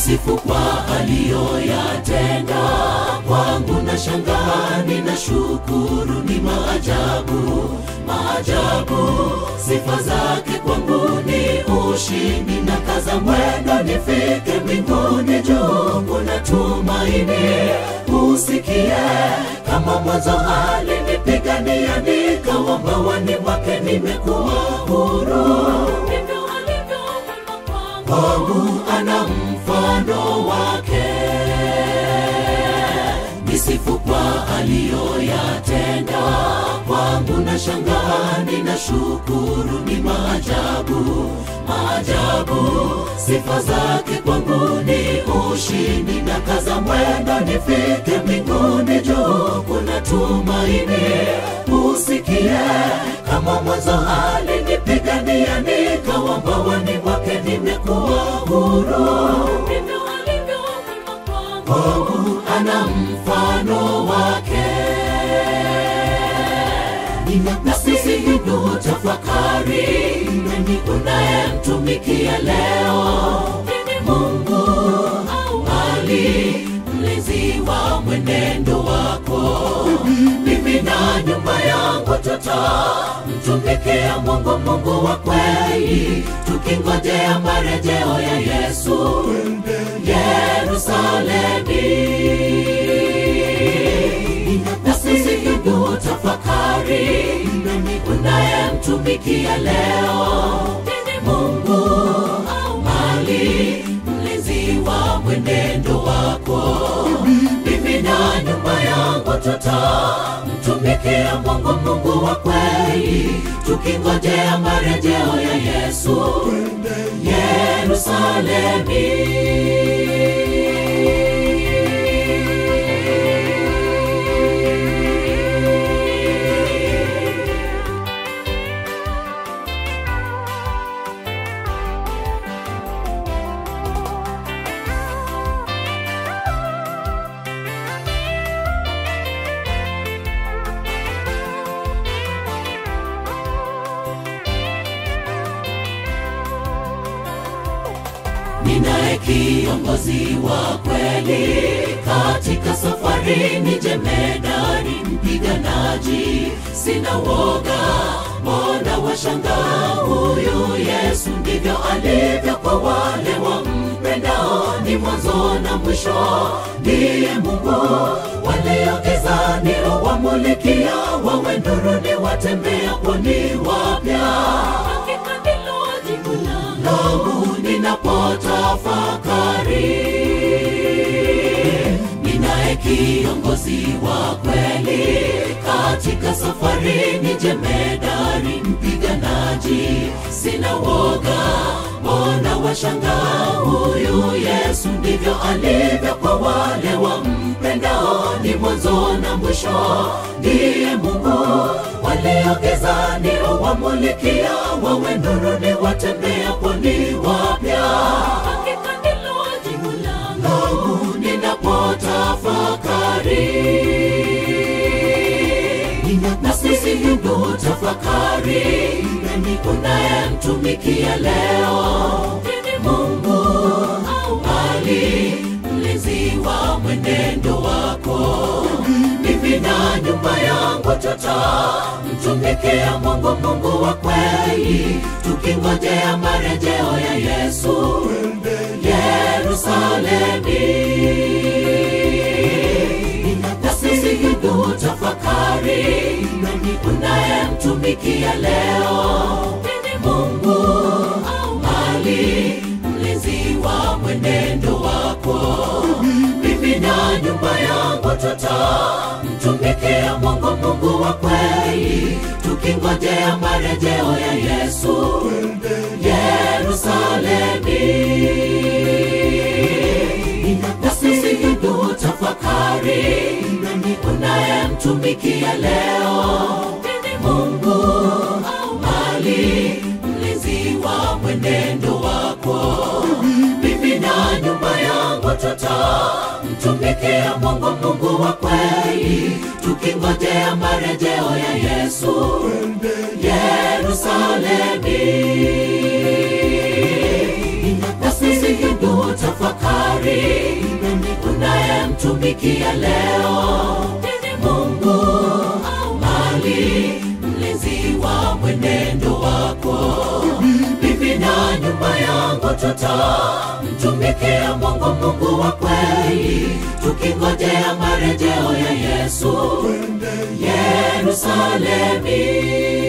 nisifu kwa aliyoyatenda kwangu na shangaa nina shukuru ni maajabu maajabu sifa zake kwangu ni ushindi na kaza mwendo nifike mbinguni juu kuna tumaini usikie kama mwanzo alinipigania nikawa mbawani mwake nimekuwa huru Ndivyo alivyo mwema kwangu. kwangu ana mfano wake nisifu kwa aliyoyatenda kwangu na shangaa nina shukuru ni maajabu maajabu sifa zake kwangu ni ushindi na kaza mwendo nifike mbinguni juu kuna tumaini usikie kama mwanzo alinipigania nikawa mbawani mwake nimekuwa huru Ndivyo alivyo mwema kwangu. kwangu ana mfano wake na sisi ndu tafakari nani unayemtumikia leo Nini mungu au ali mlezi wa mwenendo wako mimi na nyumba yangu tutamtumikia mungu mungu wa kweli tukingojea marejeo ya yesu yerusalemi na sisi ndu tafakari nani unayemtumikia leo Nini mungu au mali mlezi wa mwenendo wako mimi na nyumba yangu tutamtumikia mungu mungu wa kweli tukingojea marejeo ya yesu yerusalemi ninaye kiongozi wa kweli katika safari ni jemedari mpiganaji sina woga mbona washangaa huyu yesu ndivyo alivyo kwa wale wampendao ni mwanzo na mwisho ndiye mungu waliogezani wamulikia wawe nuruni watembea poni wapya hakika ndilo jibu langu. langu ninapotafakari ninaye kiongozi wa kweli katika safari ni jemedari mpiganaji sina woga mbona washangaa huyu yesu ndivyo alivyo kwa wale wampendao ni mwanzo na mwisho ndiye mungu waliogezani wamulikia wawe nuruni watembea poni wapya Hakika ndilo jibu langu. langu ninapotafakari na sisi ndu tafakari nani unayemtumikia leo Nini mungu au ali mlezi wa mwenendo wako mimi na nyumba yangu tutamtumikia mungu mungu wa kweli tukingojea marejeo ya yesu yerusalemi na sisi ndu tafakari nani unayemtumikia leo Nini mungu au mali mlezi wa mwenendo wako mimi na nyumba yangu tutamtumikia mungu mungu wa kweli tukingojea marejeo ya yesu yerusalemi na sisi ndu tafakari nani unayemtumikia leo Nini mungu au mali mlezi wa mwenendo wako mimi na nyumba yangu tutamtumikia mungu mungu wa kweli tukingojea marejeo ya yesu yerusalemi na sisi ndu tafakari kumtumikia leo Mungu au mali, mlezi wa mwenendo wako. Mimi na nyumba yangu tutamtumikia Mungu, Mungu wa kweli, tukingojea marejeo ya Yesu Yerusalemi.